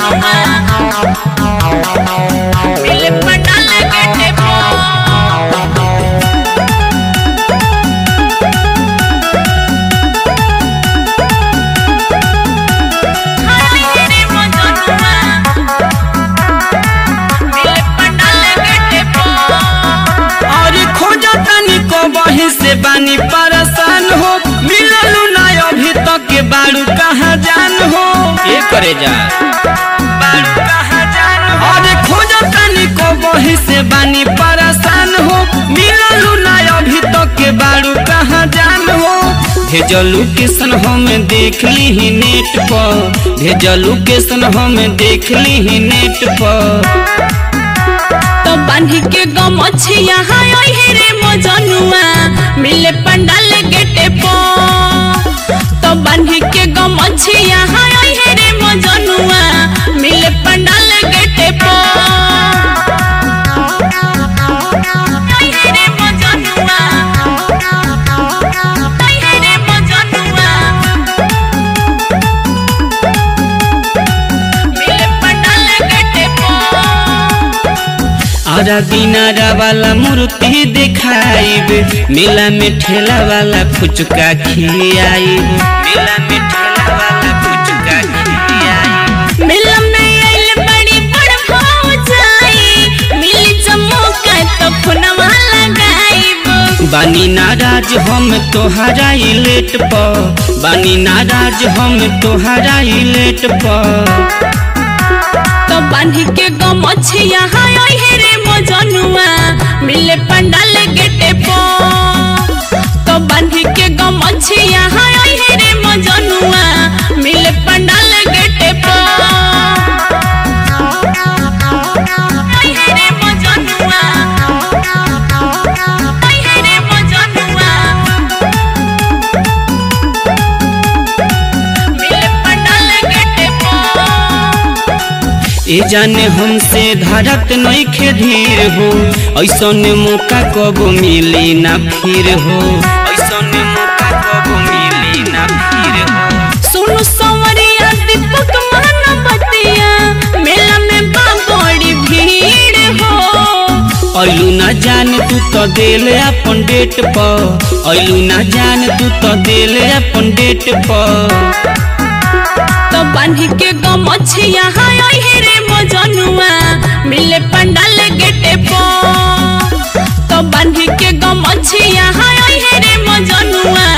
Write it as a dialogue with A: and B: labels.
A: मजनुआ मिले पंडाल गेटे पो
B: और खोजा तनी को बही से बानी परेशान हो मिललू ना अभी तक के बारू कहाँ जान हो ये करे जा बारू कहाँ जान हो और खोजा तनी को बही से बानी परेशान हो मिललू ना अभी तक के बारू कहाँ जान हो भेजलू किसन हम देख ली ही नेट पर भेजलू किसन हम देख ली ही नेट पर
A: तो बांधी के गमछिया हाय ओहे रे मजनुआ मिले पंडाल गेटे पो तो बांधी के गमछिया हाय ओहे रे मजनुआ मिले पंडाल गेटे पो ओहे रे मजनुआ ओहे रे मजनुआ मिले पंडाल गेटे पो
B: आरा दिनारा वाला मूर्ति दिखाइब मेला में ठेला वाला फुचका खियाइब मेला में ठेला वाला फुचका खियाइब
A: मिल में आइल बड़ी बड़ भाव जाई मिली चमोका तो फुनवा लगाइब
B: बानी नाराज हम तोहरा ही लेट प बानी नाराज हम तोहरा ही लेट प
A: तो बांधी के गमछिया हाय ओहे रे मजनुआ मिले पंडाल गेटे पो तो बांधी के गमछिया हाय ओहे रे मजनुआ मिले पंडाल गेटे पो ओहे रे मजनुआ ओहे रे मजनुआ मिले पंडाल गेटे पो
B: ए जाने हमसे धरत नइखे धीर हो ऐसन मौका कब मिली ना फिर हो ऐसन मौका कब मिली ना फिर हो
A: सुनु संवरिया दीपक महानवतिया मेला में बा बड़ी भीड़ हो
B: ऐलू ना जान तू तो दिल अपन डेट पर ऐलू ना जान तू तो दिल अपन डेट पर
A: तो बांधी के गमछिया हाय ओहे रे मजनुआ मिले पंडाल गेटे पो तो बांधी के गमछिया हाय ओहे रे मजनुआ